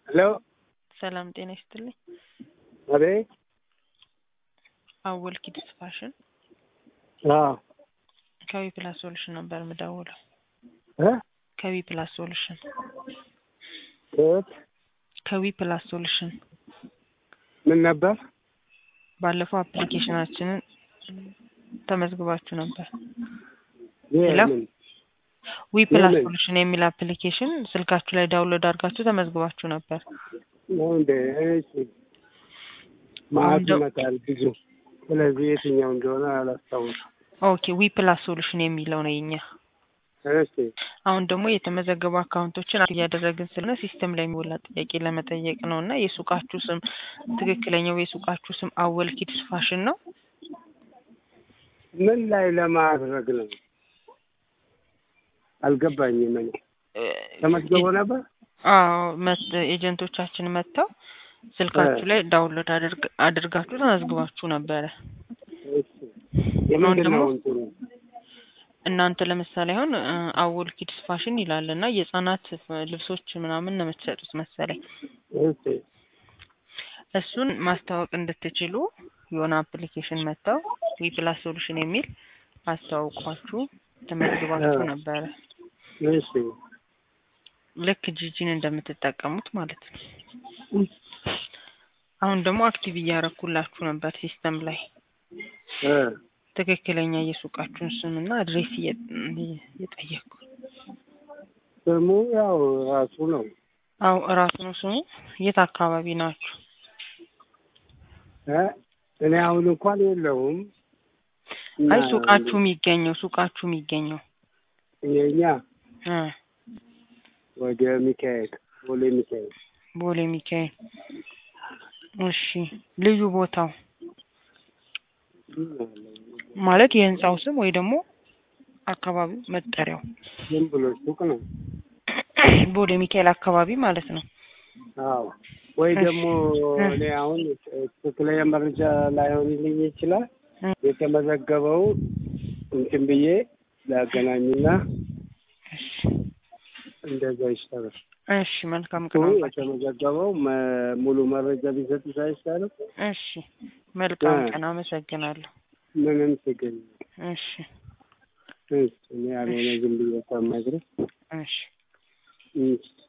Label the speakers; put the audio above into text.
Speaker 1: ሄሎ
Speaker 2: ሰላም ጤና ይስጥልኝ።
Speaker 1: አቤት።
Speaker 2: አወል ኪድስ ፋሽን
Speaker 1: አዎ
Speaker 2: ከዊ ፕላስ ሶሉሽን ነበር የምደውለው።
Speaker 1: እ
Speaker 2: ከዊ ፕላስ ሶሉሽን
Speaker 1: ከየት
Speaker 2: ከዊ ፕላስ ሶሉሽን
Speaker 1: ምን ነበር?
Speaker 2: ባለፈው አፕሊኬሽናችንን ተመዝግባችሁ ነበር።
Speaker 1: ይሄ
Speaker 2: ሄሎ?
Speaker 1: ምን?
Speaker 2: ዊ ፕላስ
Speaker 1: ምን?
Speaker 2: ሶሉሽን የሚል አፕሊኬሽን ስልካችሁ ላይ ዳውንሎድ አድርጋችሁ ተመዝግባችሁ ነበር።
Speaker 1: ነው እንደ እሺ። ማዕት
Speaker 2: አሁን ደው-
Speaker 1: ይመጣል ብዙ። ስለዚህ የትኛው እንደሆነ አላስታውስም።
Speaker 2: ኦኬ ዊ ፕላስ ሶሉሽን የሚለው ነው የኛ።
Speaker 1: እሺ
Speaker 2: አሁን ደግሞ የተመዘገቡ አካውንቶችን እያደረግን ስለሆነ ሲስተም ላይ የሚሞላ ጥያቄ ለመጠየቅ ነው እና የሱቃችሁ ስም ትክክለኛው የሱቃችሁ ስም አወል ኪድስ ፋሽን ነው?
Speaker 1: ምን ላይ ለማድረግ ነው? አልገባኝም። እኔ
Speaker 2: እ፣
Speaker 1: ተመዝግቦ ነበር።
Speaker 2: አዎ መት- ኤጀንቶቻችን መጥተው ስልካችሁ ላይ ዳውንሎድ አድርግ- አድርጋችሁ ተመዝግባችሁ ነበረ።
Speaker 1: እሺ የምንድን
Speaker 2: ደግሞ-
Speaker 1: ነው እንትኑ?
Speaker 2: እናንተ ለምሳሌ አሁን እ፣ አወል ኪድስ ፋሽን ይላል እና የህጻናት ልብሶች ምናምን ነው የምትሸጡት መሰለኝ።
Speaker 1: እሺ
Speaker 2: እሱን ማስተዋወቅ እንድትችሉ የሆነ አፕሊኬሽን መጥተው ዊ ፕላስ ሶሉሽን የሚል አስተዋውቋችሁ ተመዝግባችሁ
Speaker 1: እ።
Speaker 2: ነበረ።
Speaker 1: እሺ
Speaker 2: ልክ ጂጂን እንደምትጠቀሙት ማለት ነው። አሁን ደግሞ አክቲቭ እያረኩላችሁ ነበር ሲስተም ላይ
Speaker 1: እ
Speaker 2: ትክክለኛ የሱቃችሁን ስምና አድሬስ እየ- እየጠየቅኩ
Speaker 1: ስሙ ያው ራሱ ነው።
Speaker 2: አው እራሱ ነው ስሙ። የት አካባቢ ናችሁ?
Speaker 1: እ እኔ አሁን እንኳን የለውም። እና
Speaker 2: አይ ሱቃችሁ የሚገኘው ሱቃችሁ የሚገኘው
Speaker 1: የኛ
Speaker 2: እ
Speaker 1: ወደ ሚካኤል ቦሌ ሚካኤል
Speaker 2: ቦሌ ሚካኤል። እሺ ልዩ ቦታው ማለት የህንጻው ስም ወይ ደግሞ አካባቢው መጠሪያው
Speaker 1: ዝም ብሎ ሱቅ ነው።
Speaker 2: ቦሌ ሚካኤል አካባቢ ማለት ነው።
Speaker 1: አዎ ወይ
Speaker 2: እሺ።
Speaker 1: ደግሞ
Speaker 2: እ።
Speaker 1: እኔ አሁን ትክክለኛ መረጃ ላይሆንልኝ ይችላል።
Speaker 2: እ።
Speaker 1: የተመዘገበው እንትን ብዬ ላገናኝና
Speaker 2: እሺ
Speaker 1: እንደዛ ይሻላል።
Speaker 2: እሺ መልካም
Speaker 1: እሱ
Speaker 2: ቀን።
Speaker 1: የተመዘገበው መ- ሙሉ መረጃ ቢሰጡት አይሻልም?
Speaker 2: እሺ መልካም
Speaker 1: እ።
Speaker 2: ቀን። አመሰግናለሁ።
Speaker 1: ምንም ችግር የለም።
Speaker 2: እሺ
Speaker 1: እሺ፣ እኔ ያልሆነ ዝም ብዬ ሳማግረው
Speaker 2: እሺ
Speaker 1: እሺ